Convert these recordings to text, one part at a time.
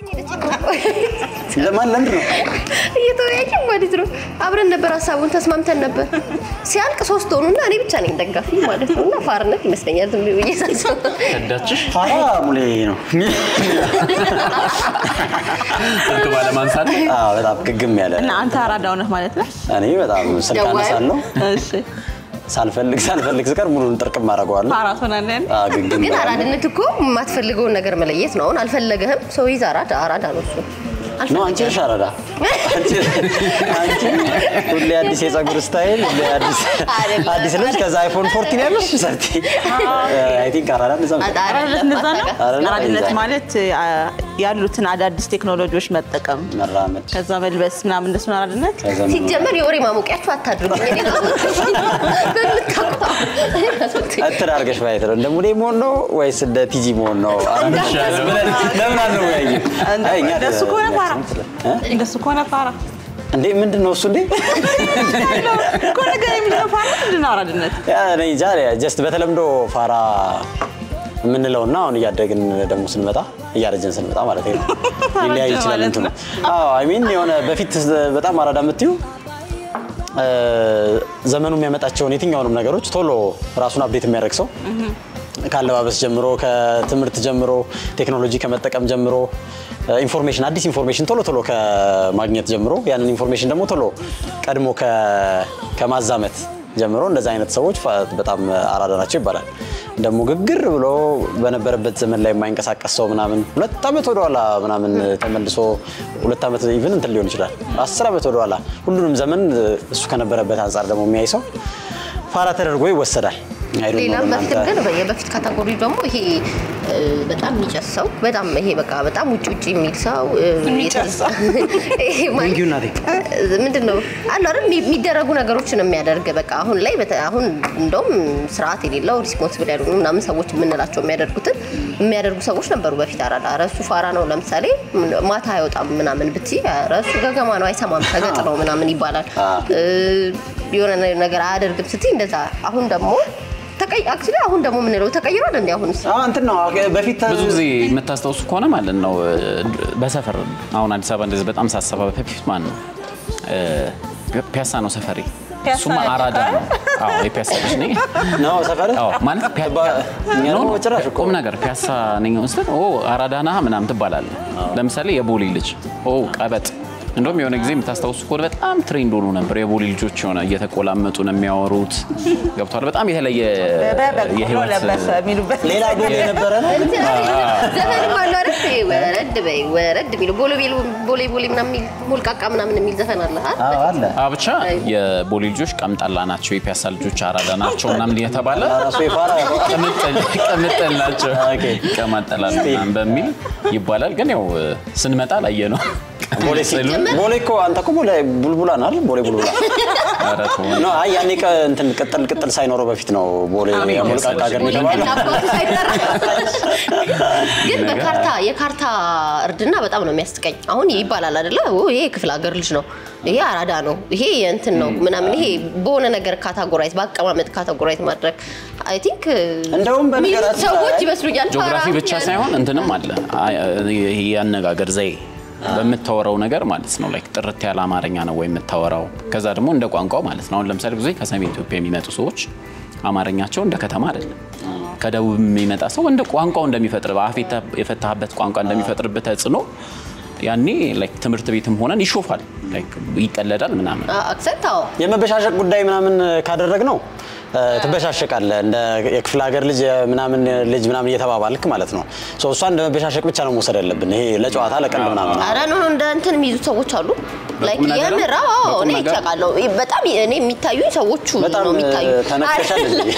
ለማን ለምንድን ነው እየተወያየን ማለት ነው። አብረን ነበር ሀሳቡን ተስማምተን ነበር። ሲያልቅ ሶስት ሆኑና እኔ ብቻ ነኝ ደጋፊ ማለት ነው። እና ፋርነት ይመስለኛል ዝም ብዬ ሳስበው። ከዳችሽ ፋራ ሙሌ ነው ስልክ ባለማንሳት አዎ፣ በጣም ግግም ያለ እና አንተ አራዳው ነህ ማለት ነው? እኔ በጣም ስልክ ደዋይ? አነሳለሁ እሺ ሳልፈልግ ሳልፈልግ ስቀር ሙሉን ጥርቅም አደርገዋለሁ ፓራት ሆነን አዎ፣ ግግም ግን ያለ አራድነት እኮ የማትፈልገውን ነገር መለየት ነው። አሁን አልፈለገህም፣ ሰው ይዛ አራዳ አራዳ ነው እሱ። ነው አንቺ ነሽ አራዳ አንቺ አንቺ ሁሌ አዲስ የፀጉር ስታይል ሁሌ አዲስ አይደለም። አዲስ ልጅ ከዛ አይፎን 14 ያለሽ ሰርቲ አይ ቲንክ አራዳ እንደዛ ነው። አራድነት እንደዛ ነው። አራዳ አራድነት እንደዛ። ማለት አ፣ ያሉትን አዳዲስ ቴክኖሎጂዎች መጠቀም መራመድ ከዛ መልበስ ምናምን እንደሱ ነው አራድነት። ከዘመኑ ሲጀመር የወሬ ማሞቂያችሁ አታድርጉኝ። እኔ በምታውቀው እትር አድርገሽ ማየት ነው። እንደ ሙሌ መሆን ነው ወይስ እንደ ቲጂ መሆን ነው? አራዳ ብለን ለምን አንወያይም? አይ እኛ እንደሱ ከሆነ ፓራ እ? እንደሱ ከሆነ ፓራ እንዴ ምንድን ነው እሱ እንዴ? እኮ ነገር የሚለው ፓራ ምንድን ነው አራድነት? ያ እኔ እንጃ ጀስት በተለምዶ ፋራ የምንለውና አሁን እያደግን ደግሞ ስንመጣ እያረጀን ስንመጣ ማለት ነው ሊለያይ ይችላል ማለት እንትኑ። ነው። አዎ አይ ሚን የሆነ በፊት በጣም አራዳ የምትዩ እ፣ ዘመኑ የሚያመጣቸውን የትኛውንም ነገሮች ቶሎ ራሱን አፕዴት የሚያደርግ ሰው ከአለባበስ ጀምሮ ከትምህርት ጀምሮ ቴክኖሎጂ ከመጠቀም ጀምሮ እ፣ ኢንፎርሜሽን አዲስ ኢንፎርሜሽን ቶሎ ቶሎ ከማግኘት ጀምሮ ያንን ኢንፎርሜሽን ደግሞ ቶሎ ቀድሞ ከ- ከማዛመት ጀምሮ እንደዚህ አይነት ሰዎች ፋ- በጣም አራዳ ናቸው ይባላል። ደግሞ ግግር ብሎ በነበረበት ዘመን ላይ የማይንቀሳቀስ ሰው ምናምን ሁለት ዓመት ወደኋላ ምናምን ተመልሶ ሁለት ዓመት ኢቭን እንትን ሊሆን ይችላል አስር ዓመት ወደኋላ ሁሉንም ዘመን እሱ ከነበረበት አንጻር ደግሞ የሚያይ ሰው ፋራ ተደርጎ ይወሰዳል። I don't know ሌላም በፊት እናንተ- ግን የበፊት ካታጎሪ ደግሞ ይሄ እ፣ በጣም የሚጨስ ሰው በጣም ይሄ በቃ በጣም ውጭ ውጭ የሚል ሰው እ፣ የሚጨስ ሰው። ይሄ ማለት- Thank you እናቴ። እ፣ ምንድን ነው አሉ አይደል የሚ- የሚደረጉ ነገሮችን የሚያደርግ በቃ አሁን ላይ በተ- አሁን እንደውም ስርዓት የሌለው ሪስፖንስብል ያልሆኑ ምናምን ሰዎች የምንላቸው የሚያደርጉትን የሚያደርጉ ሰዎች ነበሩ በፊት አራዳ ኧረ እሱ ፋራ ነው ለምሳሌ ምን- ማታ አይወጣም ምናምን ብትይ ኧረ እሱ ገገማ ነው አይሰማም ተገጥ ነው ምናምን ይባላል እ፣ የሆነ ነገር አያደርግም ስትይ እንደዛ አሁን ደግሞ ተቀይ አክቹዋሊ አሁን ደግሞ የምንለው ተቀይሯል እንዴ አሁንስ አዎ እንትን ነው በፊት ብዙ ጊዜ የምታስታውሱ ከሆነ ማለት ነው በሰፈር አሁን አዲስ አበባ እንደዚህ በጣም ሳሰባ በፊት ማለት ነው እ፣ ፒያሳ ነው ሰፈሬ። ፒያሳ እሱማ ነው አራዳ ነው። አዎ የፒያሳ ልጅ ነኝ። ነው ሰፈር አዎ ማለት ፒያ- ባ- እኛ ኖ፣ ደግሞ ኖ፣ ጭራሽ እኮ ቁም ነገር ፒያሳ ነኝ ስትል ኦ አራዳ ነህ ምናምን ትባላለህ። ለምሳሌ የቦሌ ልጅ ኦ ቀበጥ። እንደውም የሆነ ጊዜ የምታስታውሱ ከሆነ በጣም ትሬንድ ሆኖ ነበር። የቦሌ ልጆች የሆነ እየተቆላመጡ ነው የሚያወሩት። ገብቷል። በጣም የተለየ በበቆሎ የህይወት ለበሰ የሚሉበት ሌላ ጎል የነበረ ነው ዘፈን አለ አይደል? ወረድ በይ ወረድ የሚሉ ቦሌ ቤሉ ቦሌ ቦሌ ምናምን የሚል ሞልቃቃ ምናምን የሚል ዘፈን አለ አይደል? አዎ አለ አ ብቻ የቦሌ ልጆች ቀምጣላ ናቸው፣ የፒያሳ ልጆች አራዳ ናቸው ምናምን እየተባለ ራሱ የፋራ ቅምጥል ቅምጥል ናቸው ኦኬ። ይቀማጠላሉ ምናምን በሚል ይባላል። ግን ያው ስንመጣ ላየ ነው ቦሌ ሲል ቦሌ እኮ አንተ እኮ ቦሌ ቡልቡላ ነው አይደል? ቦሌ ቡልቡላ ኖ አይ ያኔ ቀ- እንትን ቅጥል ቅጥል ሳይኖረው በፊት ነው ቦሌ አሜን ሞልቃቃ ሀገር ቦሌ የሚባለው። አባቱ ሳይጠራ ግን በካርታ የካርታ እርድና በጣም ነው የሚያስቀኝ። አሁን ይባላል አይደለ? ኦ ይሄ የክፍለ ሀገር ልጅ ነው፣ ይሄ አራዳ ነው፣ ይሄ የእንትን ነው ምናምን፣ ይሄ በሆነ ነገር ካታጎራይዝ በአቀማመጥ ካታጎራይዝ ማድረግ አይ ቲንክ እንደውም በነገራችን ሰዎች ላይ ይመስሉኛል። ጂኦግራፊ ፋራ ብቻ ያለ- ሳይሆን እንትንም አለ አይ፣ ይሄ ያነጋገር ዘዬ በምታወራው ነገር ማለት ነው። ላይክ ጥርት ያለ አማርኛ ነው ወይ የምታወራው? ከዛ ደግሞ እንደ ቋንቋው ማለት ነው። አሁን ለምሳሌ ብዙ ጊዜ ከሰሜን ኢትዮጵያ የሚመጡ ሰዎች አማርኛቸው እንደ ከተማ አይደለም። ከደቡብ የሚመጣ ሰው እንደ ቋንቋው እንደሚፈጥር በአፍ የተ- የፈታህበት ቋንቋ እንደሚፈጥርበት ተጽዕኖ ያኔ ላይክ ትምህርት ቤትም ሆነን ይሾፋል፣ ላይክ ይቀለዳል ምናምን አ- አክሰንት አዎ የመበሻሸቅ ጉዳይ ምናምን ካደረግ ነው ትበሻሸቃለህ። እንደ የክፍለ ሀገር ልጅ ምናምን ልጅ ምናምን እየተባባልክ ማለት ነው። ሶ እሷ እንደ መበሻሸቅ ብቻ ነው መውሰድ ያለብን። ይሄ ለጨዋታ ለቀልድ ምናምን አረ ኖ ኖ እንደ እንትን የሚይዙ ሰዎች አሉ። ላይክ ነገር ነው? የምር አዎ በቁም እኔ ነገር? ይቻቃለሁ። በጣም እኔ የሚታዩኝ ሰዎቹ በጣም ነው የሚታዩ ተነክተሻል እንጂ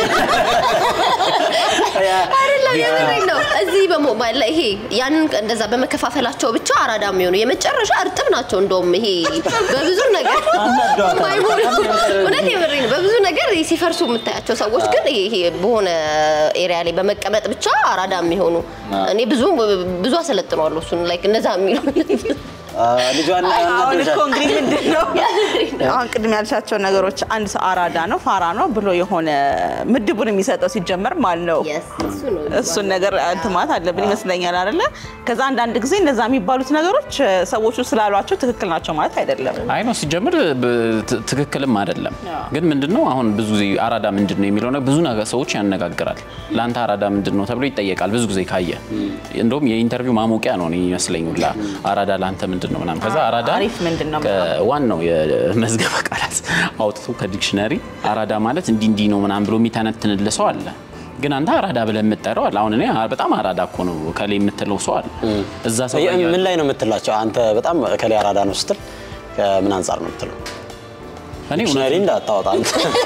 አይደለም የምሬን ነው። እዚህ በሞባይል ላይ ይሄ ያንን እንደዛ በመከፋፈላቸው ብቻ አራዳ የሚሆኑ የመጨረሻ እርጥብ ናቸው። እንደውም ይሄ በብዙ ነገር አናደዋታል። ማይሞሉ እውነት የምሬን ነው። በብዙ ነገር ሲፈርሱ የምታያቸው ሰዎች ግን ይሄ ይሄ በሆነ ኤሪያ ላይ በመቀመጥ ብቻ አራዳ የሚሆኑ እኔ ብዙ ብዙ አሰለጥነዋለሁ እሱን ላይክ እነዛ የሚሉ ልጇን አሁን እኮ እናደርሻል። እንግዲህ ምንድን ነው አሁን ቅድም ያልሻቸው ነገሮች አንድ ሰው አራዳ ነው ፋራ ነው ብሎ የሆነ ምድቡን የሚሰጠው ሲጀመር ማለት ነው Yes፣ እሱ ነው እሱን ነገር እንትን ማለት አለብን ይመስለኛል አይደለ ከዛ አንዳንድ ጊዜ እነዛ የሚባሉት ነገሮች እ፣ ሰዎቹ ስላሏቸው ትክክል ናቸው ማለት አይደለም አይ ነው ሲጀምር ብ- ት- ትክክልም አይደለም። ግን ምንድነው አሁን ብዙ ጊዜ አራዳ ምንድን ነው የሚለው ነገር ብዙ ነገር ሰዎች ያነጋግራል። ለአንተ አራዳ ምንድን ነው ተብሎ ይጠየቃል ብዙ ጊዜ ካየ። እንደውም የኢንተርቪው ማሞቂያ ነው እኔ ይመስለኝ ሁላ አራዳ ለአንተ ምንድን ነው ምናምን። ከዛ አራዳ አሪፍ ምንድን ነው ዋናው የመዝገበ ቃላት አውጥቶ ከዲክሽነሪ አራዳ ማለት እንዲህ እንዲህ ነው ምናምን ብሎ የሚተነትንልህ ሰው አለ። ግን አንተ አራዳ ብለህ የምትጠራው አለ። አሁን እኔ በጣም አራዳ እኮ ነው ከላይ የምትለው ሰው አለ። እዛ ሰው ጋር ምን ላይ ነው የምትላቸው? አንተ በጣም ከላይ አራዳ ነው ስትል ከምን አንጻር ነው የምትለው? እኔ እውነት ዲክሽነሪ እንዳታወጣ አንተ።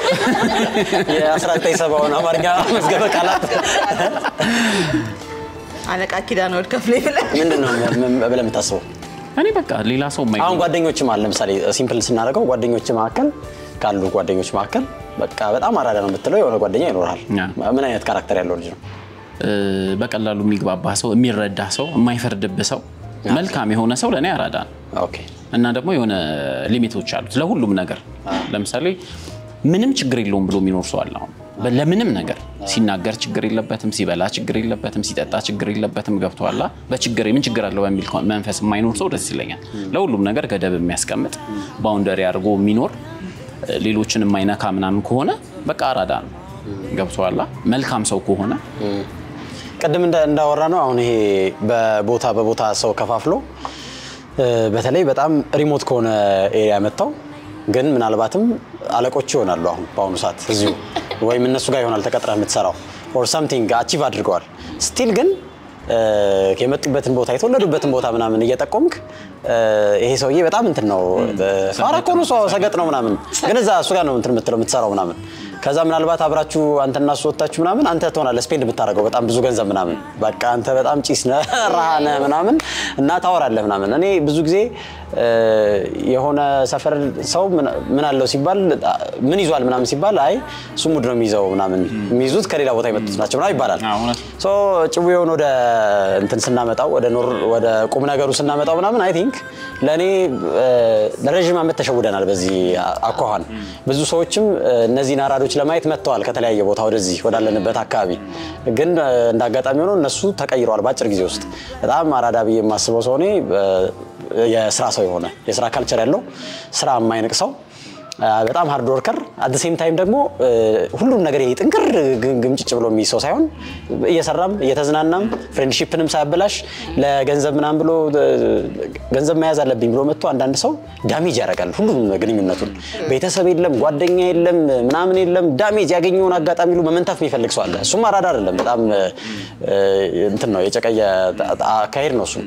የ1970ውን አማርኛ መዝገበ ቃላት አለቃ ኪዳነ ወልድ ከፍሌ ብለህ ምንድን ነው ብለህ የምታስበው? እኔ በቃ ሌላ ሰው የማይ አሁን ጓደኞችም አለ ለምሳሌ ሲምፕል ስናደርገው ጓደኞች መካከል ካሉ ጓደኞች መካከል በቃ በጣም አራዳ ነው የምትለው የሆነ ጓደኛ ይኖርሃል። ያ። ምን አይነት ካራክተር ያለው ልጅ ነው? እ፣ በቀላሉ የሚግባባ ሰው፣ የሚረዳ ሰው፣ የማይፈርድብህ ሰው፣ መልካም የሆነ ሰው ለእኔ አራዳ ነው። ኦኬ እና ደግሞ የሆነ ሊሚቶች አሉት ለሁሉም ነገር። ለምሳሌ ምንም ችግር የለውም ብሎ የሚኖር ሰው አለ። አሁን በ- ለምንም ነገር ሲናገር ችግር የለበትም፣ ሲበላ ችግር የለበትም፣ ሲጠጣ ችግር የለበትም። ገብቶሃል? በችግር ምን ችግር አለው በሚል ኮ- መንፈስ የማይኖር ሰው ደስ ይለኛል። ለሁሉም ነገር ገደብ የሚያስቀምጥ ባውንደሪ አድርጎ የሚኖር እ፣ ሌሎችን የማይነካ ምናምን ከሆነ በቃ አራዳ ነው። ገብቶሃል? መልካም ሰው ከሆነ ቅድም እንዳ- እንዳወራ ነው አሁን ይሄ በቦታ በቦታ ሰው ከፋፍሎ እ፣ በተለይ በጣም ሪሞት ከሆነ ኤሪያ መጥተው ግን ምናልባትም አለቆች ይሆናሉ። አሁን በአሁኑ ሰዓት እዚሁ ወይም እነሱ ጋር ይሆናል ተቀጥረህ የምትሰራው ኦር ሳምቲንግ አቺቭ አድርገዋል። ስቲል ግን እ፣ የመጡበትን ቦታ የተወለዱበትን ቦታ ምናምን እየጠቆምክ እ፣ ይሄ ሰውዬ በጣም እንትን ነው እ፣ ፋራ እኮ ነው ሰው ሰገጥ ነው ምናምን፣ ግን እዛ እሱ ጋር ነው እንትን የምትለው የምትሰራው ምናምን ከዛ ምናልባት አብራችሁ አንተና እሱ ወጥታችሁ ምናምን አንተ ትሆናለህ ስፔንድ የምታደርገው በጣም ብዙ ገንዘብ ምናምን በቃ አንተ በጣም ጭስ ነህ ረሃ ነህ ምናምን እና ታወራለህ ምናምን። እኔ ብዙ ጊዜ እ፣ የሆነ ሰፈር ሰው ምን- ምን አለው ሲባል ምን ይዟል ምናምን ሲባል አይ እሱ ሙድ ነው የሚይዘው ምናምን የሚይዙት ከሌላ ቦታ የመጡት ናቸው ምናምን ይባላል። አዎ፣ እውነት። ሶ ጭዌውን ወደ እንትን ስናመጣው ወደ ኖር ወደ ቁም ነገሩ ስናመጣው ምናምን አይ ቲንክ ለእኔ እ፣ ለረዥም ዓመት ተሸውደናል በዚህ አኳኋን። ብዙ ሰዎችም እ፣ እነዚህን አራዶች ለማየት መጥተዋል ከተለያየ ቦታ ወደዚህ ወዳለንበት አካባቢ። ግን እ፣ እንደ አጋጣሚ ሆኖ እነሱ ተቀይረዋል በአጭር ጊዜ ውስጥ። በጣም አራዳ ብዬ የማስበው ሰው እኔ እ፣ የስራ ሰው የሆነ የስራ ካልቸር ያለው ስራ የማይንቅ ሰው አ፣ በጣም ሃርድ ወርከር አት ሴም ታይም ደግሞ እ፣ ሁሉም ነገር ይሄ ጥንቅር ግ- ግምጭጭ ብሎ የሚይዝ ሰው ሳይሆን እየሰራም እየተዝናናም ፍሬንድሺፕንም ሳያበላሽ ለገንዘብ ምናምን ብሎ እ፣ ገንዘብ መያዝ አለብኝ ብሎ መጥቶ አንዳንድ ሰው ዳሜጅ ያደርጋል ሁሉም ግንኙነቱን። ቤተሰብ የለም፣ ጓደኛ የለም፣ ምናምን የለም። ዳሜጅ ያገኘውን አጋጣሚ ሁሉ መመንታፍ የሚፈልግ ሰው አለ። እሱም አራዳ አይደለም፣ በጣም እ፣ እ፣ እንትን ነው የጨቀየ አካሄድ ነው እሱ።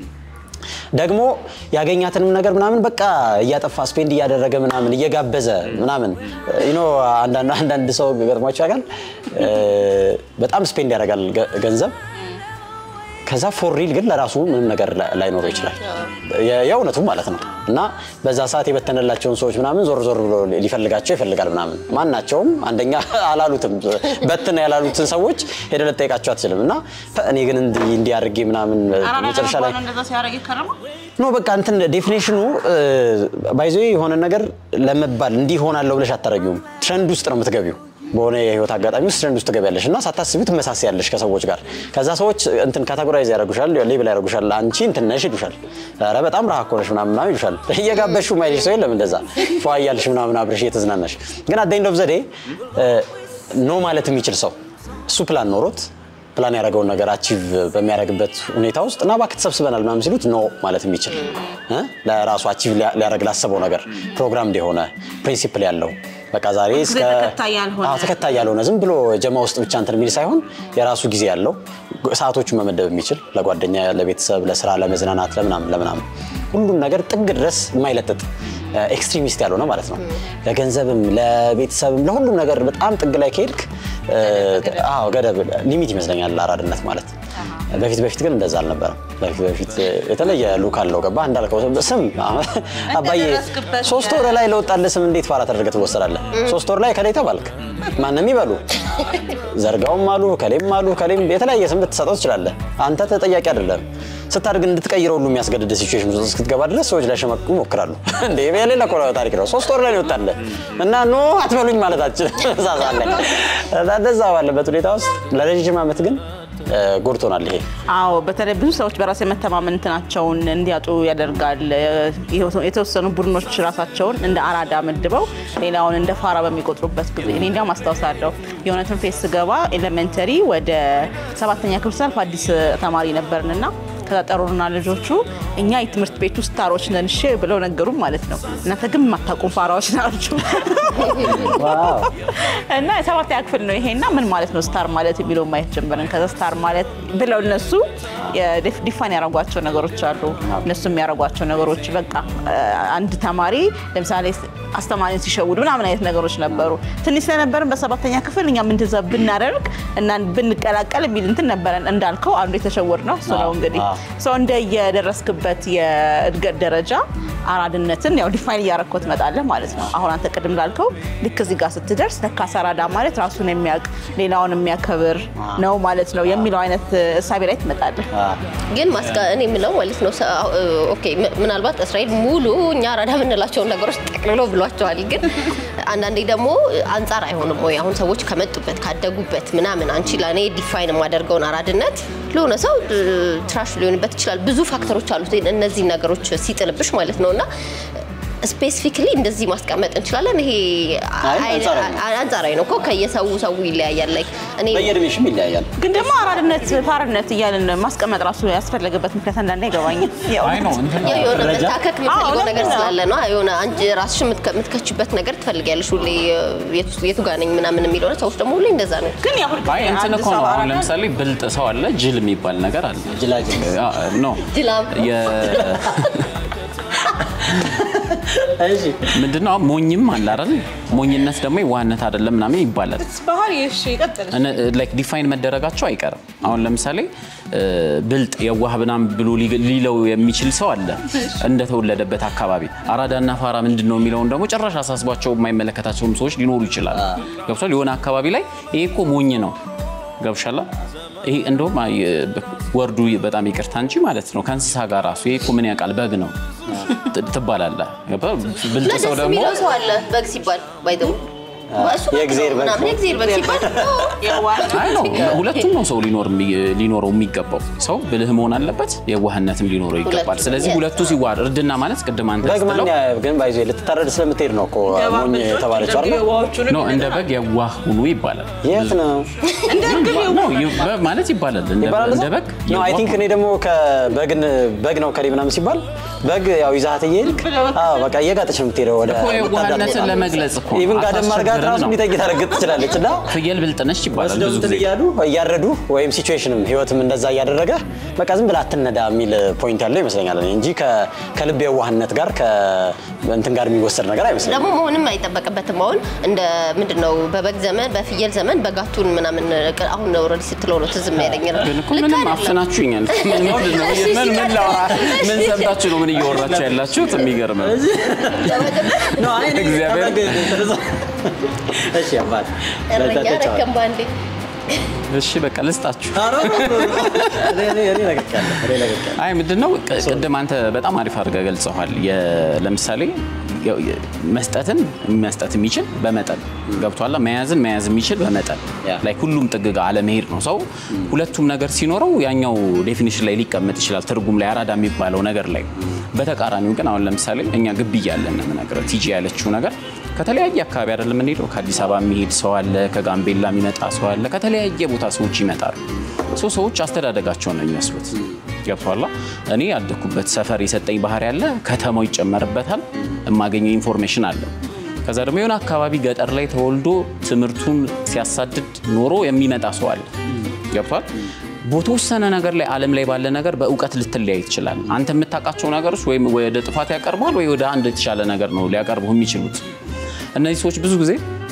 ደግሞ ያገኛትንም ነገር ምናምን በቃ እያጠፋ ስፔንድ እያደረገ ምናምን እየጋበዘ ምናምን ዩኖ አንዳንድ አንዳንድ ሰው ገጥሟቸው ያውቃል። እ፣ በጣም ስፔንድ ያደርጋል ገ- ገንዘብ ከዛ ፎር ሪል ግን ለራሱ ምንም ነገር ላ- ላይኖረው ይችላል። የ- የእውነቱ ማለት ነው። እና በዛ ሰዓት የበተነላቸውን ሰዎች ምናምን ዞር ዞር ብሎ ሊፈልጋቸው ይፈልጋል ምናምን። ማናቸውም አንደኛ አላሉትም በትነ ያላሉትን ሰዎች ሄደ ልጠይቃቸው አትችልም። እና እኔ ግን እንዲህ እንዲህ አድርጌ ምናምን መጨረሻ ላይ እንደዛ ሲያደርግ ይከረሙ ኖ በቃ እንትን ዴፊኔሽኑ ባይዞ የሆነ ነገር ለመባል እንዲህ ሆናለሁ ብለሽ አታረጊውም። ትረንድ ውስጥ ነው የምትገቢው። በሆነ የህይወት አጋጣሚ ውስጥ ትረንድ ውስጥ ትገቢያለሽ እና ሳታስቢው ትመሳሰያለሽ ከሰዎች ጋር። ከዛ ሰዎች እንትን ካታጎራይዝ ያደርጉሻል፣ ሌብል ያደርጉሻል። አንቺ እንትን ነሽ ይሉሻል። ኧረ በጣም ረሃ እኮ ነሽ ምናምን ምናምን ይሉሻል። እየጋበሹ ማይልሽ ሰው የለም እንደዛ ፏ እያልሽ ምናምን አብረሽ እየተዝናናሽ። ግን አት ኤንድ ኦፍ ዘ ዴይ ኖ ማለት የሚችል ሰው እሱ ፕላን ኖሮት ፕላን ያደረገውን ነገር አቺቭ በሚያደርግበት ሁኔታ ውስጥ እና እባክህ ተሰብስበናል ምናምን ሲሉት ኖ ማለት የሚችል እ ለራሱ አቺቭ ሊያደርግ ላሰበው ነገር ፕሮግራም እንደሆነ ፕሪንሲፕል ያለው በቃ ዛሬ እስከ ተከታይ ያልሆነ። አዎ፣ ተከታይ ያልሆነ ዝም ብሎ ጀማ ውስጥ ብቻ እንትን የሚል ሳይሆን የራሱ ጊዜ ያለው ሰዓቶቹን መመደብ የሚችል ለጓደኛ፣ ለቤተሰብ፣ ለስራ፣ ለመዝናናት፣ ለምናምን ለምናምን ሁሉም ነገር ጥግ ድረስ የማይለጥጥ ኤክስትሪሚስት ያልሆነ ማለት ነው። ለገንዘብም ለቤተሰብም ለሁሉም ነገር በጣም ጥግ ላይ ከሄድክ አዎ ገደብ ሊሚት ይመስለኛል አራድነት ማለት። በፊት በፊት ግን እንደዛ አልነበረም። በፊት በፊት የተለየ ሉክ አለው። ገባ እንዳልከው ስም አባዬ እንደደረስክበት ሶስት ወር ላይ ለወጣልህ ስም እንዴት ፋራ ተደርገህ ትወሰዳለህ? ሶስት ወር ላይ ከላይ ተባልክ ማንም ይበሉ ዘርጋውም አሉ ከሌም አሉ ከሌም የተለያየ ስም ልትሰጠው ትችላለህ። አንተ ተጠያቂ አይደለም። ስታድግ እንድትቀይረው ሁሉ የሚያስገድድ ሲቹዌሽን ውስጥ እስክትገባ ድረስ ሰዎች ሊያሸማቅቁ ይሞክራሉ። እንደ የሌላ እኮ ታሪክ ነው። ሶስት ወር ላይ ነው ይወጣልህ እና ኖ አትበሉኝ ማለታችን ሳሳለ እንደዛ ባለበት ሁኔታ ውስጥ ለረዥም ዓመት ግን ጎድቶናል ይሄ አዎ በተለይ ብዙ ሰዎች በራስ የመተማመን እንትናቸውን እንዲያጡ ያደርጋል። የተወሰኑ ቡድኖች ራሳቸውን እንደ አራዳ መድበው ሌላውን እንደ ፋራ በሚቆጥሩበት ጊዜ እኔ እንዲያውም አስታውሳለሁ የሆነ ትምህርት ቤት ስገባ ኤሌመንተሪ ወደ ሰባተኛ ክፍል ሳልፍ አዲስ ተማሪ ነበርንና ከዛ ጠሩና ልጆቹ እኛ የትምህርት ቤቱ ስታሮች ነን እሺ ብለው ነገሩም ማለት ነው። እናንተ ግን የማታውቁም ፋራዎች ናችሁ እና የሰባተኛ ክፍል ነው ይሄና ምን ማለት ነው ስታር ማለት የሚለው ማየት ጀመርን። ከዛ ስታር ማለት ብለው እነሱ ዲፋን ያደረጓቸው ነገሮች አሉ። እነሱ የሚያደርጓቸው ነገሮች በቃ አንድ ተማሪ ለምሳሌ አስተማሪን ሲሸውድ ምናምን አይነት ነገሮች ነበሩ። ትንሽ ስለነበርን በሰባተኛ ክፍል እኛም እንደዛ ብናደርግ እና ብንቀላቀል የሚል እንትን ነበረን። እንዳልከው አንዱ የተሸወድ ነው እሱ ነው እንግዲህ ሰው እንደ የደረስክበት የእድገት ደረጃ አራድነትን ያው ዲፋይን እያረግከው ትመጣለህ ማለት ነው። አሁን አንተ ቅድም ላልከው ልክ እዚህ ጋር ስትደርስ ለካስ አራዳ ማለት ራሱን የሚያውቅ ሌላውን የሚያከብር ነው ማለት ነው የሚለው አይነት እሳቤ ላይ ትመጣለህ። ግን ማስጋ እኔ የምለው ማለት ነው ሰ- ኦኬ ም- ምናልባት እስራኤል ሙሉ እኛ አራዳ የምንላቸውን ነገሮች ጠቅልሎ ብሏቸዋል። ግን አንዳንዴ ደግሞ አንጻር አይሆንም ወይ? አሁን ሰዎች ከመጡበት ካደጉበት ምናምን አንቺ ለእኔ ዲፋይን የማደርገውን አራድነት ለሆነ ሰው እ፣ ትራሽ ሊሆንበት ይችላል። ብዙ ፋክተሮች አሉት እነዚህ ነገሮች ሲጥልብሽ ማለት ነው እና ስፔሲፊክሊ እንደዚህ ማስቀመጥ እንችላለን። ይሄ አይ፣ አይ- አንጻራዊ ነው። አንጻራዊ ነው እኮ ከየሰው ሰው ይለያያል። ላይ እኔ በየእድሜሽም ይለያያል። ግን ደግሞ አራድነት ፋርነት እያልን ማስቀመጥ ራሱ ያስፈለገበት ምክንያት አንዳንዴ አይገባኝም። አይ ነው እንትን ነው። ያው የሆነ ደረጃ? መታከክ አዎ፣ የምትፈልገው ለምን ነገር ነው? ስላለ ነው። የሆነ አንቺ ራስሽ የምትከ- የምትከችበት ነገር ትፈልጊያለሽ ሁሌ የቱ- የቱ ጋር ነኝ ምናምን የሚለው ነው። ሰዎች ደግሞ ሁሌ እንደዛ ነው። ግን ያው ሁልጊዜ አይ እንትን አንድ እኮ ሰው ነው። አሁን አራዳ ለምሳሌ ብልጥ ሰው አለ፣ ጅል የሚባል ነገር አለ። ጅላጅል አ- ኖ ጅላም የ- እሺ ምንድነው አሁን ሞኝም አለ አይደል? ሞኝነት ደግሞ የዋህነት አይደለም ምናምን ይባላል። ባህሪ እሺ ይቀጥል ላይክ ዲፋይን መደረጋቸው አይቀርም። አሁን ለምሳሌ እ፣ ብልጥ የዋህ ምናምን ብሎ ሊ- ሊለው የሚችል ሰው አለ እንደተወለደበት አካባቢ። አራዳና ፋራ ምንድን ነው የሚለውን ደግሞ ጭራሽ አሳስቧቸው የማይመለከታቸውም ሰዎች ሊኖሩ ይችላል። ገብቷል። የሆነ አካባቢ ላይ ይሄ እኮ ሞኝ ነው ገብሻላ። ይሄ እንደውም አይ፣ ወርዱ በጣም ይቅርታ እንጂ ማለት ነው ከእንስሳ ጋር ራሱ ይሄ እኮ ምን ያውቃል በግ ነው ት- ትባላለህ። ገባ? ብልጥ እና ሰው ደስ ደግሞ የሚለው ሰው አለ በግ ሲባል ባይዘው እሱ በግ የእግዜር ነው በግ ምናምን ነው። የእግዜር በግ ሲባል አይ ነው ሁለቱም ነው ሰው ሊኖር የሚ- ሊኖረው የሚገባው። ሰው ብልህ መሆን አለበት፣ የዋህነትም ሊኖረው ይገባል። ሁለቱም፣ ስለዚህ yes። ሁለቱ ሲዋሃድ እርድና ማለት ቅድም አንተ በግ ማን ስትለው ያ- ግን ባይዞ ልትታረድ ስለምትሄድ ነው እኮ ሞኝ የተባለችው አይደል? ነው እንደ በግ የዋህ ሁኑ ይባላል። የት ነው ነው ይ- በ- ማለት ይባላል እንደ ይባላል እንደ በግ ነው። አይ ቲንክ እኔ ደግሞ ከበግን በግ ነው ከሌ ምናምን ሲባል በግ ያው ይዛት እየሄድክ አዎ በቃ እየጋጠች ነው የምትሄደው ወደ እኮ የዋህነትን ለመግለጽ እኮ ነው። ኢቭን ጋደም አድርጋት አታስቸግርም ራሱ ነው። ሊጠይቅ ታረግጥ ትችላለች እና ፍየል ብልጥ ነች ይባላል ብዙ ወስደው ጊዜ። እያሉ እያረዱ ወይም ሲቹዌሽንም ህይወትም እንደዛ እያደረገ በቃ ዝም ብላ አትነዳ የሚል ፖይንት ያለው ይመስለኛል እኔ እንጂ ከ- ከልብ የዋህነት ጋር ከእንትን ጋር የሚወሰድ ነገር አይመስለኝም። ደግሞ መሆንም አይጠበቅበትም። አሁን እንደ ምንድን ነው በበግ ዘመን በፍየል ዘመን በጋቱን ምናምን ቅ- አሁን ኦልሬዲ ስትለው ነው ትዝም ያለኝ ነው። ግን እኮ ልክ ምንም አይደለም። አፍናችሁኛል። ምን ምንድን ነው? እሺ፣ ምን ምን ሲቀጥል- ላውራ? ምን ሰምታችሁ ነው ምን እያወራችሁ ያላችሁት? የሚገርም ነው። እግዚአብሔር እሺ አባት እረኛ ረከም ባንዴ እሺ በቃ ልስጣችሁ። ለግጫለሁ አይ ምንድነው ቅ- ቅድም አንተ በጣም አሪፍ አድርገህ ገልጸዋል። የ- ለምሳሌ የ- የ- መስጠትን መስጠት የሚችል በመጠን ገብቷላ። መያዝን መያዝ የሚችል በመጠን ያ። ላይ ሁሉም ጥግ ጋር አለመሄድ ነው። ሰው ሁለቱም ነገር ሲኖረው ያኛው ዴፊኒሽን ላይ ሊቀመጥ ይችላል፣ ትርጉም ላይ አራዳ የሚባለው ነገር ላይ። በተቃራኒው ግን አሁን ለምሳሌ እኛ ግቢ እያለን ነው የምነግርህ። ቲጂ ያለችው ነገር ከተለያየ አካባቢ አይደለም የምንሄደው። ከአዲስ አበባ የሚሄድ ሰው አለ፣ ከጋምቤላ የሚመጣ ሰው አለ፣ ከተለያየ ቦታ ሰዎች ይመጣሉ። ሰው ሰዎች አስተዳደጋቸውን ነው የሚመስሉት። ገብቷላ። እኔ ያደግኩበት ሰፈር የሰጠኝ ባህሪ አለ፣ ከተማው ይጨመርበታል፣ የማገኘው ኢንፎርሜሽን አለ። ከዛ ደግሞ የሆነ አካባቢ ገጠር ላይ ተወልዶ ትምህርቱን ሲያሳድድ ኖሮ የሚመጣ ሰው አለ። ገብቷል። በተወሰነ ነገር ላይ ዓለም ላይ ባለ ነገር በእውቀት ልትለያይ ትችላል። አንተ የምታውቃቸው ነገሮች ወይም ወደ ጥፋት ያቀርባል ወይ ወደ አንድ የተሻለ ነገር ነው ሊያቀርቡ የሚችሉት። እነዚህ ሰዎች ብዙ ጊዜ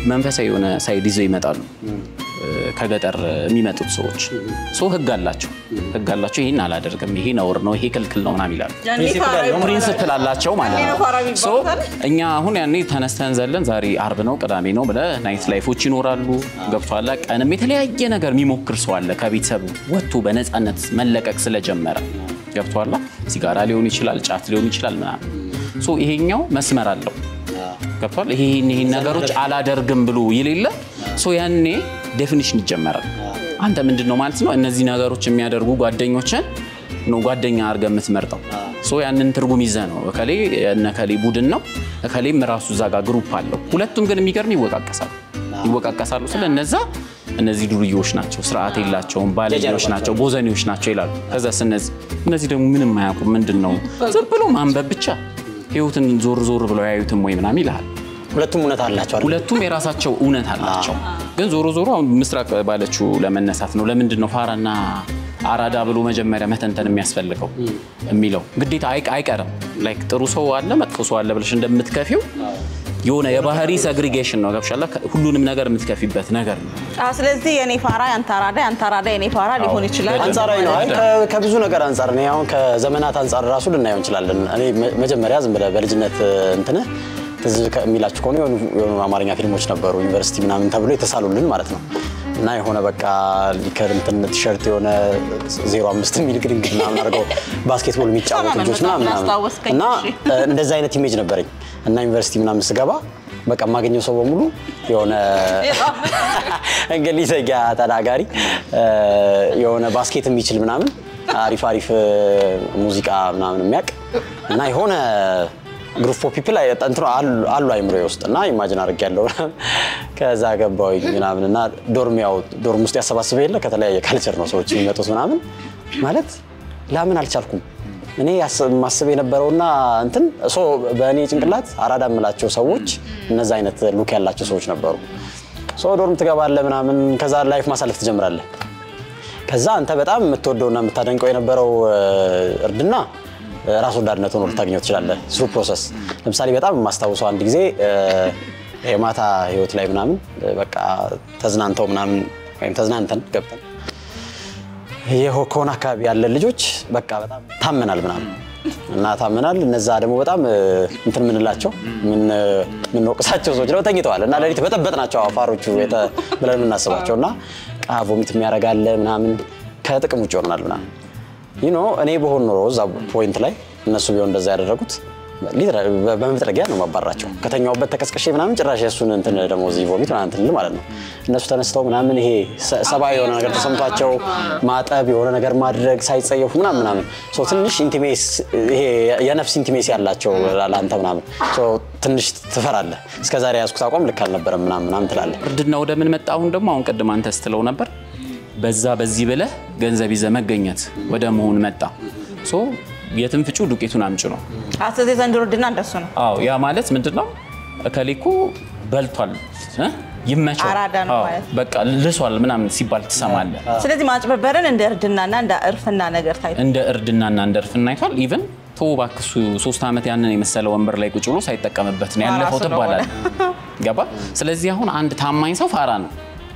መንፈሳዊ የሆነ ሳይድ ይዘው ይመጣሉ እ፣ ከገጠር የሚመጡት ሰዎች ሶ ህግ አላቸው ህግ አላቸው ይህን አላደርግም ይሄ ነውር ነው ይሄ ክልክል ነው ምናምን ይላሉ ፕሪንስፕል አላቸው ማለት ነው ሶ እኛ አሁን ያኔ ተነስተን ዘለን ዛሬ አርብ ነው ቅዳሜ ነው ብለህ ናይት ላይፎች ይኖራሉ ገብቷላ ቀንም የተለያየ ነገር የሚሞክር ሰው አለ ከቤተሰቡ ወጥቶ በነፃነት መለቀቅ ስለጀመረ ገብቷላ ሲጋራ ሊሆን ይችላል ጫት ሊሆን ይችላል ምናምን ሶ ይሄኛው መስመር አለው ገብቷል ይሄን ይሄን ነገሮች አላደርግም ብሎ የሌለ ሶ ያኔ ዴፊኒሽን ይጀመራል አንተ ምንድን ነው ማለት ነው እነዚህ ነገሮች የሚያደርጉ ጓደኞችን ነው ጓደኛ አድርገህ የምትመርጠው ሶ ያንን ትርጉም ይዘህ ነው እከሌ እነ እከሌ ቡድን ነው እከሌም ራሱ እዛ ጋር ግሩፕ አለው ሁለቱም ግን የሚገርም ይወቃቀሳሉ ይወቃቀሳሉ ስለ እነዛ እነዚህ ዱርዬዎች ናቸው ስርዓት የላቸውም ባለጌዎች ናቸው ቦዘኔዎች ናቸው ይላሉ ከዛስ እነዚህ እነዚህ ደግሞ ምንም አያውቁም ምንድን ነው ዝም ብሎ ማንበብ ብቻ ህይወትን ዞር ዞር ብለው ያዩትም ወይ ምናምን ይልሃል ሁለቱም እውነት አላቸው አይደል? ሁለቱም የራሳቸው እውነት አላቸው። ግን ዞሮ ዞሮ አሁን ምስራቅ ባለችው ለመነሳት ነው። ለምንድን ነው ፋራና አራዳ ብሎ መጀመሪያ መተንተን የሚያስፈልገው የሚለው ግዴታ አይ- አይቀርም። ላይክ ጥሩ ሰው አለ መጥፎ ሰው አለ ብለሽ እንደምትከፊው የሆነ የባህሪ ሰግሪጌሽን ነው ገብሻላ። ሁሉንም ነገር የምትከፊበት ነገር ነው። አዎ፣ ስለዚህ የኔ ፋራ ያንተ አራዳ ያንተ አራዳ የኔ ፋራ ሊሆን ይችላል። አንጻራዊ ነው። አይ ከ- ከብዙ ነገር አንጻር እኔ አሁን ከዘመናት አንጻር ራሱ ልናየው እንችላለን። እኔ መ- መጀመሪያ ዝም ብለህ በልጅነት እንትንህ ትዝ ከሚላችሁ ከሆነ የሆኑ የሆኑ አማርኛ ፊልሞች ነበሩ ዩኒቨርሲቲ ምናምን ተብሎ የተሳሉልን ማለት ነው እና የሆነ በቃ ሊከር እንትን ቲሸርት የሆነ ዜሮ አምስት የሚል ግድንግድ ምናምን አድርገው ባስኬትቦል የሚጫወቱ በጣም ልጆች ምናምን ምናምን አስታወስከኝ፣ እና እሺ። እንደዛ አይነት ኢሜጅ ነበረኝ እና ዩኒቨርሲቲ ምናምን ስገባ በቃ የማገኘው ሰው በሙሉ የሆነ እንግሊዘኛ ተናጋሪ እ፣ የሆነ ባስኬት የሚችል ምናምን አሪፍ አሪፍ እ፣ ሙዚቃ ምናምን የሚያውቅ እና የሆነ ግሩፕ ኦፍ ፒፕል እንትኑ አሉ- አሉ አይምሮ ውስጥ እና ኢማጂን አድርግ ያለው ከዛ ገባሁኝ ምናምን እና ዶርም ያው ዶርም ውስጥ ያሰባስበ የለ ከተለያየ ካልቸር ነው ሰዎች የሚመጡት ምናምን ማለት ላምን አልቻልኩም። እኔ ያስ- ማስብ የነበረውና እንትን ሶ በእኔ ጭንቅላት አራዳ የምላቸው ሰዎች እነዛ አይነት ሉክ ያላቸው ሰዎች ነበሩ። ሶ ዶርም ትገባለህ ምናምን ከዛ ላይፍ ማሳለፍ ትጀምራለህ። ከዛ አንተ በጣም የምትወደውና የምታደንቀው የነበረው እ፣ እርድና እ፣ ራስ ወዳድነት ሆኖ ልታገኘው ትችላለህ። ስሩ ፕሮሰስ ለምሳሌ በጣም የማስታውሰው አንድ ጊዜ እ፣ የማታ ህይወት ላይ ምናምን እ፣ በቃ ተዝናንተው ምናምን ወይም ተዝናንተን ገብተን ይህ ከሆነ አካባቢ ያለን ልጆች በቃ በጣም ታመናል ምናምን እና ታመናል። እነዛ ደግሞ በጣም እ፣ እንትን ምንላቸው የምንወቅሳቸው ሰዎች ደግሞ ተኝተዋል እና ሌሊት በጠበጥ ናቸው አፋሮቹ የተ- ብለን የምናስባቸው እና ቃ ቮሚት የሚያደርጋለ ምናምን ከጥቅም ውጭ ይሆናል ምናምን ይህ ኖ እኔ በሆን ኖሮ እዛ ፖይንት ላይ እነሱ ቢሆን እንደዛ ያደረጉት ሊትራሊ በ- በመጥረጊያ ነው ማባራቸው። ከተኛውበት ተቀስቅሼ ምናምን ጭራሽ የእሱን እንትን ደግሞ እዚህ ቮሚት ምናምን እንትን ልል ማለት ነው። እነሱ ተነስተው ምናምን ይሄ ሰ- ሰብአዊ የሆነ ነገር ተሰምቷቸው ማጠብ የሆነ ነገር ማድረግ ሳይጸየፉ ምናምን ምናምን ሶ ትንሽ ኢንቲሜስ ይሄ የነፍስ ኢንቲሜሲ ያላቸው ለአንተ ምናምን ሶ ትንሽ ትፈራለህ። እስከዛሬ ያዝኩት አቋም ልክ አልነበረም ምናምን ምናምን ትላለህ። እርድና ወደ ምን መጣ? አሁን ደግሞ አሁን ቅድም አንተ ስትለው ነበር በዛ በዚህ ብለህ ገንዘብ ይዘህ መገኘት ወደ መሆን መጣ። ሶ የትም ፍጩ ዱቄቱን አምጭ ነው። አዎ፣ ስለዚህ ዘንድሮ እርድና እንደሱ ነው። አዎ ያ ማለት ምንድን ነው? እከሌ እኮ በልቷል እ? ይመቸው አራዳ ነው አዎ፣ ማለት። በቃ ልሷል ምናምን ሲባል ትሰማለህ። ስለዚህ ማጭበርበርን እንደ እርድናና እንደ እርፍና ነገር ታይቶ እንደ እርድናና እንደ እርፍና አይቷል። ኢቨን ተው እባክህ እሱ ሶስት ዓመት ያንን የመሰለ ወንበር ላይ ቁጭ ብሎ ሳይጠቀምበት ነው ያለፈው ፋራ ስለሆነ። ትባላለህ። ገባ? ስለዚህ አሁን አንድ ታማኝ ሰው ፋራ ነው።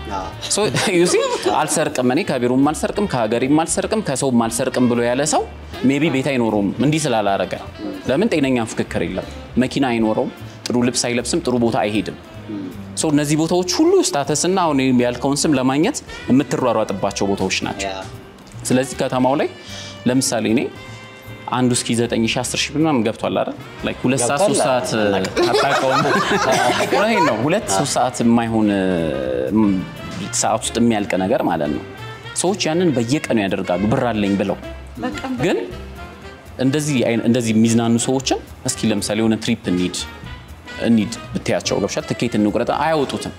ሶ ዩ ሲ አልሰርቅም፣ እኔ ከቢሮም አልሰርቅም፣ ከሀገሬም አልሰርቅም፣ ከሰውም አልሰርቅም ብሎ ያለ ሰው ሜቢ ቤት አይኖረውም እንዲህ ስላላረገ። ለምን ጤነኛ ፍክክር የለም፣ መኪና አይኖረውም፣ ጥሩ ልብስ አይለብስም፣ ጥሩ ቦታ አይሄድም። ሶ እነዚህ ቦታዎች ሁሉ ስታተስና አሁን ያልከውን ስም ለማግኘት የምትሯሯጥባቸው ቦታዎች ናቸው። ስለዚህ ከተማው ላይ ለምሳሌ እኔ አንዱ እስኪ 9 ሺህ 10 ሺህ ምናምን ገብቷል አይደል? ላይክ ሁለት ሰዓት ሶስት ሰዓት አታውቀውም። እውነቴን ነው። ሁለት ሶስት ሰዓት የማይሆን እም፣ ሰዓት ውስጥ የሚያልቅ ነገር ማለት ነው። ሰዎች ያንን በየቀኑ ያደርጋሉ ብር አለኝ ብለው ግን እንደዚህ አይነ- እንደዚህ የሚዝናኑ ሰዎችን እስኪ ለምሳሌ የሆነ ትሪፕ እንሂድ እንሂድ ብትያቸው ገብሻል ትኬት እንቁረጥ አያወጡትም።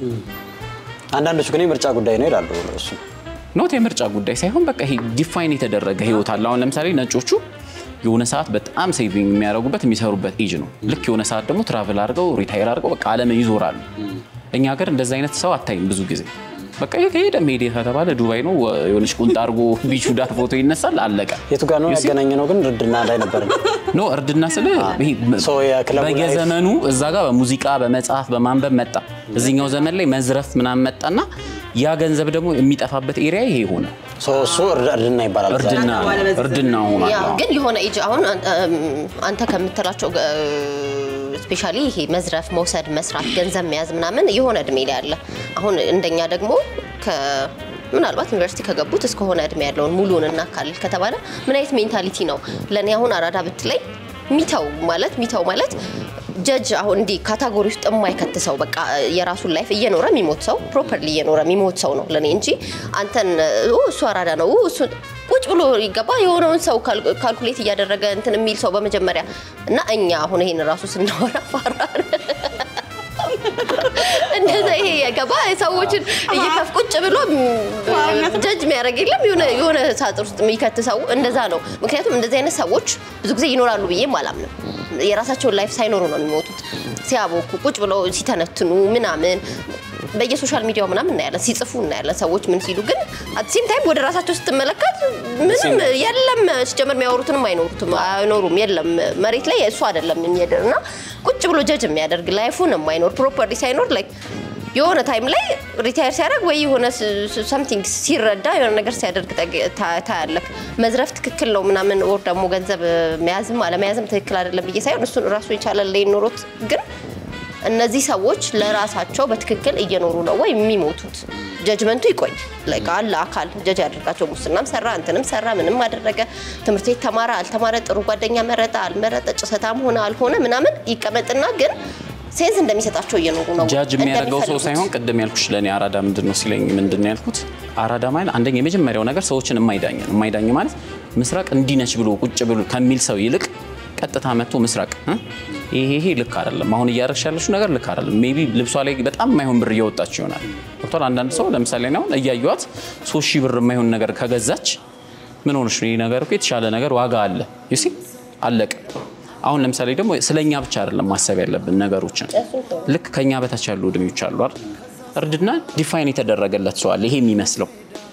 አንዳንዶቹ ግን የምርጫ ጉዳይ ነው ይላሉ እሱ ኖት የምርጫ ጉዳይ ሳይሆን በቃ ይሄ ዲፋይን የተደረገ ህይወት አለ። አሁን ለምሳሌ ነጮቹ የሆነ ሰዓት በጣም ሴቪንግ የሚያደርጉበት የሚሰሩበት ኤጅ ነው። ልክ የሆነ ሰዓት ደግሞ ትራቭል አድርገው ሪታይር አድርገው በቃ ዓለምን ይዞራሉ። እኛ ሀገር እንደዚ አይነት ሰው አታይም ብዙ ጊዜ። በቃ ከሄደ ሄደ ከተባለ ዱባይ ነው የሆነች ቁንጣ አድርጎ ቢቹ ዳር ፎቶ ይነሳል፣ አለቀ። የቱ ጋር ነው You see? ያገናኘ ነው ግን እርድና ላይ ነበር ኖ እርድና ስለ ይሄ ሶ የክለቡ ላይፍ- በየዘመኑ እዛ ጋር በሙዚቃ በመጽሐፍ በማንበብ መጣ። እዚህኛው ዘመን ላይ መዝረፍ ምናምን መጣና ያ ገንዘብ ደግሞ የሚጠፋበት ኤሪያ ይሄ ሆነ። ሶ እሱ እርድ- እርድና ይባላል። እዛ። እርድና እርድና ሆኗል። ያ አዎ። ግን የሆነ ኤጅ አሁን እም፣ አንተ ከምትላቸው ስፔሻሊ ይሄ መዝረፍ፣ መውሰድ፣ መስራት፣ ገንዘብ መያዝ ምናምን የሆነ እድሜ ላይ አለ። አሁን እንደኛ ደግሞ ከ ምናልባት ዩኒቨርሲቲ ከገቡት እስከሆነ እድሜ ያለውን ሙሉን እናካልል ከተባለ ምን አይነት ሜንታሊቲ ነው? ለእኔ አሁን አራዳ ብትለኝ ሚተው ማለት ሚተው ማለት ጀጅ አሁን እንዲህ ካታጎሪ ውስጥ የማይከት ሰው በቃ የራሱን ላይፍ እየኖረ የሚሞት ሰው ፕሮፐርሊ እየኖረ የሚሞት ሰው ነው ለእኔ እንጂ አንተን ኡ እሱ አራዳ ነው ኡ እሱ ቁጭ ብሎ ይገባ የሆነውን ሰው ካል- ካልኩሌት እያደረገ እንትን የሚል ሰው በመጀመሪያ እና እኛ አሁን ይሄን ራሱ ስናወራ ፈራን። እንደዛ ይሄ የገባ ሰዎችን እየከፍ ቁጭ ብሎ ጀጅ የሚያደርግ የለም የሆነ የሆነ ሳጥር ውስጥ የሚከት ሰው እንደዛ ነው። ምክንያቱም እንደዚህ አይነት ሰዎች ብዙ ጊዜ ይኖራሉ ብዬም አላምንም። የራሳቸውን ላይፍ ሳይኖሩ ነው የሚሞቱት። ሲያቦኩ ቁጭ ብለው ሲተነትኑ ምናምን በየሶሻል ሚዲያው ምናምን እናያለን፣ ሲጽፉ እናያለን ሰዎች ምን ሲሉ። ግን አትሴም ታይም ወደ ራሳቸው ስትመለከት ምንም የለም። ሲጀመር የሚያወሩትንም አይኖሩትም አይኖሩም። የለም መሬት ላይ እሱ አይደለም የሚያደር እና ቁጭ ብሎ ጀጅ የሚያደርግ ላይፉን የማይኖር ፕሮፐርሊ ሳይኖር ላይክ የሆነ ታይም ላይ ሪታየር ሲያደርግ ወይ የሆነ ሰምቲንግ ሲረዳ የሆነ ነገር ሲያደርግ ታ- ታያለህ። መዝረፍ ትክክል ነው ምናምን ወር ደግሞ ገንዘብ መያዝም አለመያዝም ትክክል አይደለም ብዬ ሳይሆን እሱን ራሱ የቻለ ላይ ኖሮት ግን እነዚህ ሰዎች ለራሳቸው በትክክል እየኖሩ ነው ወይ የሚሞቱት? ጀጅመንቱ ይቆይ ላይክ አለ አካል ጀጅ ያደርጋቸው። ሙስናም ሰራ እንትንም ሰራ ምንም አደረገ፣ ትምህርት ቤት ተማረ አልተማረ፣ ጥሩ ጓደኛ መረጠ አልመረጠ፣ ጭሰታም ሆነ አልሆነ ምናምን ይቀመጥና ግን ሴንስ እንደሚሰጣቸው እየኖሩ ነው ጃጅ የሚያደርገው ሰው እንደሚፈልጉት። ሳይሆን ቅድም ያልኩሽ ለእኔ አራዳ ምንድን ነው ሲለኝ ምንድን ነው ያልኩት አራዳ ማለት አንደኛ የመጀመሪያው ነገር ሰዎችን የማይዳኝ ነው። የማይዳኝ ማለት ምስራቅ እንዲህ ነች ብሎ ቁጭ ብሎ ከሚል ሰው ይልቅ ቀጥታ መጥቶ ምስራቅ እ? ይሄ ይሄ ልክ አይደለም፣ አሁን እያደረግሽ ያለሽው ነገር ልክ አይደለም። ሜይ ቢ ልብሷ ላይ በጣም የማይሆን ብር እያወጣች ይሆናል። ገብቶሃል? አንዳንድ ሰው ለምሳሌ እኔ አሁን እያዩዋት ሶስት ሺህ ብር የማይሆን ነገር ከገዛች ምን ሆነሽ ነው? ይህ ነገር እኮ የተሻለ ነገር ዋጋ አለ ዩሲ አለቀ። አሁን ለምሳሌ ደግሞ ስለኛ ብቻ አይደለም ማሰብ ያለብን ነገሮችን ልክ ከኛ በታች ያሉ እድሜዎች አሉ አይደል? እርድና ዲፋይን የተደረገለት ሰው አለ ይሄ የሚመስለው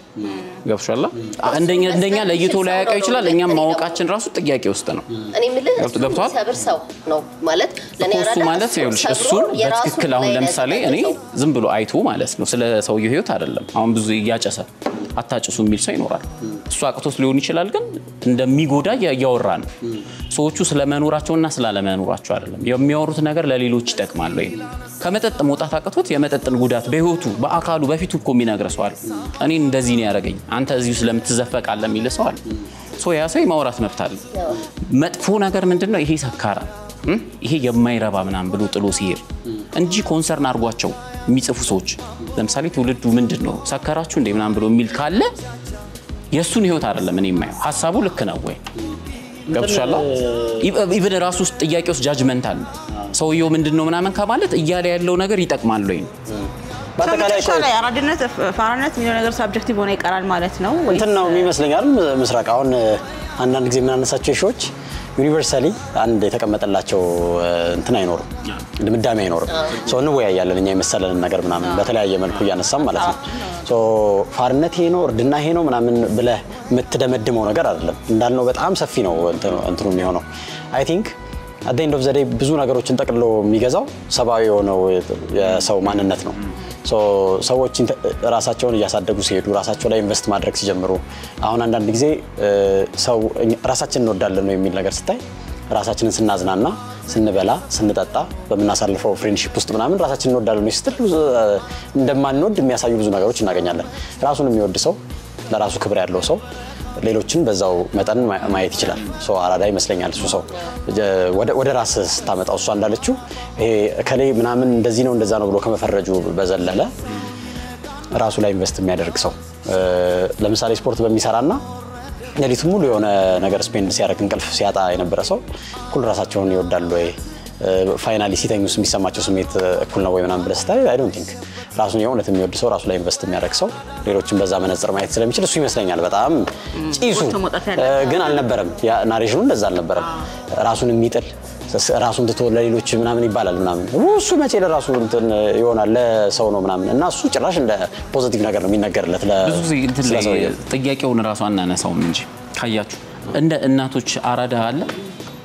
ገብቶሻል? እንደኛ እንደኛ ለይቶ ላያውቀው ይችላል። እኛም ማወቃችን ራሱ ጥያቄ ውስጥ ነው። እኔ የምልህ ገብቶ- እሱን ገብቶሃል? የሚሰብር ሰው ነው ማለት ለእኔ እኮ እሱ አራዳ ማለት እሱን ይኸውልሽ ሰብሮ እሱን የራሱን በትክክል አሁን ላይ ለምሳሌ እኔ ያዘጋጀ ሰው። ዝም ብሎ አይቶ ማለት ነው ስለ ሰውየው ህይወት አይደለም። አሁን ብዙ እያጨሰ አታጭሱ የሚል ሰው ይኖራል። እሱ አቅቶት ሊሆን ይችላል፣ ግን እንደሚጎዳ እያ- እያወራ ነው። ሰዎቹ ስለመኖራቸውና ስላለመኖራቸው አይደለም የሚያወሩት ነገር ለሌሎች ይጠቅማል ወይ ከመጠጥ መውጣት አቅቶት የመጠጥን ጉዳት በህይወቱ በአካሉ በፊቱ እኮ የሚነግረ ሰው አለ። እኔን እንደዚህ ነው ያደረገኝ አንተ እዚሁ ስለምትዘፈቃለ የሚል ሰው አለ። ሶ ያ ሰው የማውራት መብት አለ። መጥፎ ነገር ምንድን ነው? ይሄ ሰካራ እም? ይሄ የማይረባ ምናምን ብሎ ጥሎ ሲሄድ እንጂ ኮንሰርን አድርጓቸው የሚጽፉ ሰዎች ለምሳሌ ትውልዱ ምንድን ነው ሰከራችሁ እንደ ምናምን ብሎ የሚል ካለ የእሱን ህይወት አይደለም እኔ የማየው ሀሳቡ ልክ ነው ወይ ገብቶሻል? ኢቨን ራሱ ውስጥ ጥያቄ ውስጥ ጃጅመንት አለ። ሰውየው ምንድን ነው ምናምን ከማለት እያለ ያለው ነገር ይጠቅማል ወይ ነው። በአጠቃላይ መጨረሻ ላይ አራድነት ፋራነት የሚለው ነገር ሳብጀክቲቭ ሆነ ይቀራል ማለት ነው ወይ? እንትን ነው የሚመስለኛል ምስራቅ አሁን አንዳንድ ጊዜ የምናነሳቸው ሾዎች ዩኒቨርሳሊ አንድ የተቀመጠላቸው እንትን አይኖርም፣ ድምዳሜ አይኖርም። ሰው እንወያያለን እኛ የመሰለንን ነገር ምናምን በተለያየ መልኩ እያነሳም ማለት ነው። ሶ ፋርነት ይሄ ነው እርድና ይሄ ነው ምናምን ብለህ የምትደመድመው ነገር አይደለም። እንዳልነው በጣም ሰፊ ነው እንትኑ- እንትኑ የሚሆነው አይ ቲንክ አት ኤንድ ኦፍ ዘ ዴይ ብዙ ነገሮችን ጠቅልሎ የሚገዛው ሰብአዊ የሆነው የሰው ማንነት ነው። ሶ ሰዎች ኢንተ- ራሳቸውን እያሳደጉ ሲሄዱ ራሳቸው ላይ ኢንቨስት ማድረግ ሲጀምሩ አሁን አንዳንድ ጊዜ እ፣ ሰው እኛ- ራሳችን እንወዳለን ነው የሚል ነገር ስታይ ራሳችንን ስናዝናና ስንበላ ስንጠጣ በምናሳልፈው ፍሬንድሺፕ ውስጥ ምናምን ራሳችን እንወዳለን ነው ስትል ብዙ እ፣ እንደማንወድ የሚያሳዩ ብዙ ነገሮች እናገኛለን። ራሱን የሚወድ ሰው ለራሱ ክብር ያለው ሰው ሌሎችን በዛው መጠን ማ- ማየት ይችላል። ሶ አራዳ ይመስለኛል እሱ ሰው ወደ- ወደ ራስ ስታመጣው እሷ እንዳለችው ይሄ ከሌ ምናምን እንደዚህ ነው እንደዛ ነው ብሎ ከመፈረጁ በዘለለ ራሱ ላይ ኢንቨስት የሚያደርግ ሰው እ፣ ለምሳሌ ስፖርት በሚሰራና ሌሊቱን ሙሉ የሆነ ነገር ስፔንድ ሲያደርግ እንቅልፍ ሲያጣ የነበረ ሰው እኩል ራሳቸውን ይወዳሉ ወይ ፋይናሊ ሲተኙስ የሚሰማቸው ስሜት እኩል ነው ወይ ምናምን ብለህ ስታይ አይ ዶንት ቲንክ ራሱን የእውነት የሚወድ ሰው ራሱ ላይ ኢንቨስት የሚያደርግ ሰው ሌሎችን በዛ መነጽር ማየት ስለሚችል እሱ ይመስለኛል በጣም ጭሱ ወጥቶ መውጣት እ፣ ያለበት። ግን አልነበረም ያ ናሬሽኑ እንደዛ አልነበረም ራሱን የሚጥል ስ- ራሱን ትቶ ለሌሎች ምናምን ይባላል ምናምን እሱ መቼ ለራሱ እንትን ይሆናል ለሰው ነው ምናምን እና እሱ ጭራሽ እንደ ፖዚቲቭ ነገር ነው የሚነገርለት ለ- ብዙ ጊዜ እንትን ስለ ላይ ሰውየው። ጥያቄውን እራሱ አናነሳውም እንጂ ካያችሁ እንደ እናቶች አራዳ አለ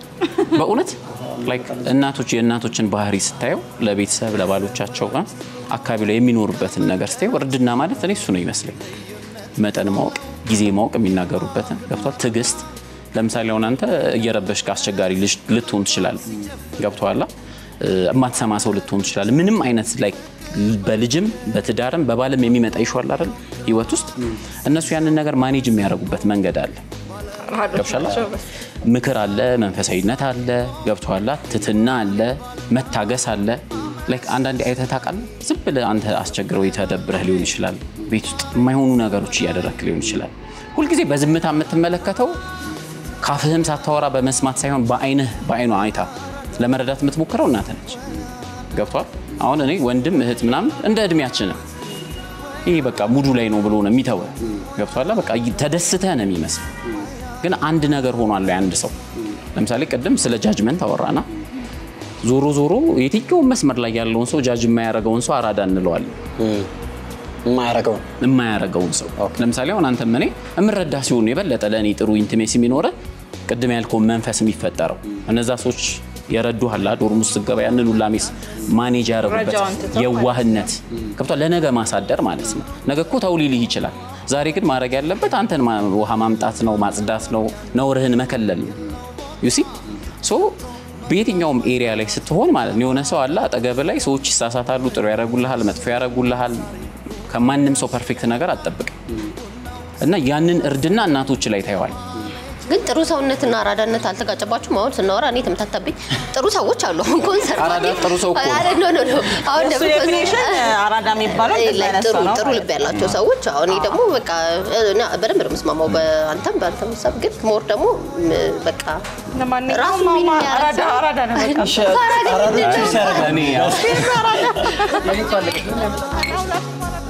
በእውነት ላይክ እናቶች የእናቶችን ባህሪ ስታየው ለቤተሰብ ለባሎቻቸው እ? አካባቢ ላይ የሚኖሩበትን ነገር ስታይ እርድና ማለት እኔ እሱ ነው ይመስለኝ። መጠን ማወቅ፣ ጊዜ ማወቅ፣ የሚናገሩበትን ገብቷል። ትዕግስት ለምሳሌ አሁን አንተ እየረበሽክ አስቸጋሪ ልጅ ልትሆን ትችላለህ። ገብቶሃል። የማትሰማ ሰው ልትሆን ትችላለህ። ምንም አይነት ላይ በልጅም በትዳርም በባልም የሚመጣ ይሸዋል አይደል ህይወት ውስጥ እነሱ ያንን ነገር ማኔጅ የሚያደርጉበት መንገድ አለ። ገብሻላ ምክር አለ፣ መንፈሳዊነት አለ፣ ገብቶሃል። ትትና አለ፣ መታገስ አለ። ላይክ አንዳንዴ አይተህ ታውቃለህ። ዝም ብለህ አንተ አስቸግረው የተደብረህ ሊሆን ይችላል። ቤት ውስጥ የማይሆኑ ነገሮች እያደረግክ ሊሆን ይችላል። ሁልጊዜ በዝምታ የምትመለከተው ካፍህም ሳታወራ በመስማት ሳይሆን በአይንህ በአይኗ አይታ ለመረዳት የምትሞክረው እናትህ ነች። ገብቷል። አሁን እኔ ወንድም እህት ምናምን እንደ እድሜያችንም ይህ በቃ ሙዱ ላይ ነው ብሎ ነው የሚተወ ገብቷል። በቃ ተደስተህ ነው የሚመስል ግን አንድ ነገር ሆኗል። አንድ ሰው ለምሳሌ ቅድም ስለ ጃጅመንት አወራና ዞሮ ዞሮ የትኛውን መስመር ላይ ያለውን ሰው ጃጅ የማያደርገውን ሰው አራዳ እንለዋለን። የማያረገው የማያደርገውን ሰው ለምሳሌ አሁን አንተም እኔ የምረዳ ሲሆን የበለጠ ለእኔ ጥሩ ኢንቲሜሲ የሚኖረ ቅድም ያልከውን መንፈስ የሚፈጠረው እነዛ ሰዎች የረዱሃል ዶርም ውስጥ ስትገባ ያንን ሁላ ሜስ ማኔጅ ያደረጉበት ረጃውን ትተው የዋህነት ገብቷል። ለነገ ማሳደር ማለት ነው። ነገ እኮ ተው ሊልህ ይችላል። ዛሬ ግን ማድረግ ያለበት አንተን ማ- ውሃ ማምጣት ነው፣ ማጽዳት ነው፣ ነውርህን መከለል ነው። ዩሲ ሶ በየትኛውም ኤሪያ ላይ ስትሆን ማለት ነው የሆነ ሰው አለ አጠገብ ላይ ሰዎች ይሳሳታሉ፣ ጥሩ ያደርጉልሃል፣ መጥፎ ያደርጉልሃል። ከማንም ሰው ፐርፌክት ነገር አትጠብቅም እና ያንን እርድና እናቶች ላይ ታየዋል። ግን ጥሩ ሰውነትና አራዳነት አልተጋጨባችሁም? አሁን ስናወራ እኔ ተመታታብኝ። ጥሩ ሰዎች አሉ። አሁን ኮንሰርት አራዳ ጥሩ ሰው እኮ ነው። አረ ኖ ኖ ኖ አሁን እሱ ደግሞ ዴፊኒሽን አራዳ የሚባለው እንደዛ ላይ አይነት ጥሩ ሰው ነው ጥሩ ማለት ልብ ያላቸው ሰዎች አሁን እኔ ደግሞ በቃ እና በደንብ ነው የምስማማው በአንተም በአንተም ሀሳብ ግን ሞር ደግሞ ም፣ በቃ ለማንኛውም ራሱ ማማ ምን የሚያደርግ አራዳ ሰው- አራዳ ነው በቃ። አራዳ ቺፕስ ያደርጋል። እኔ ያው አራዳ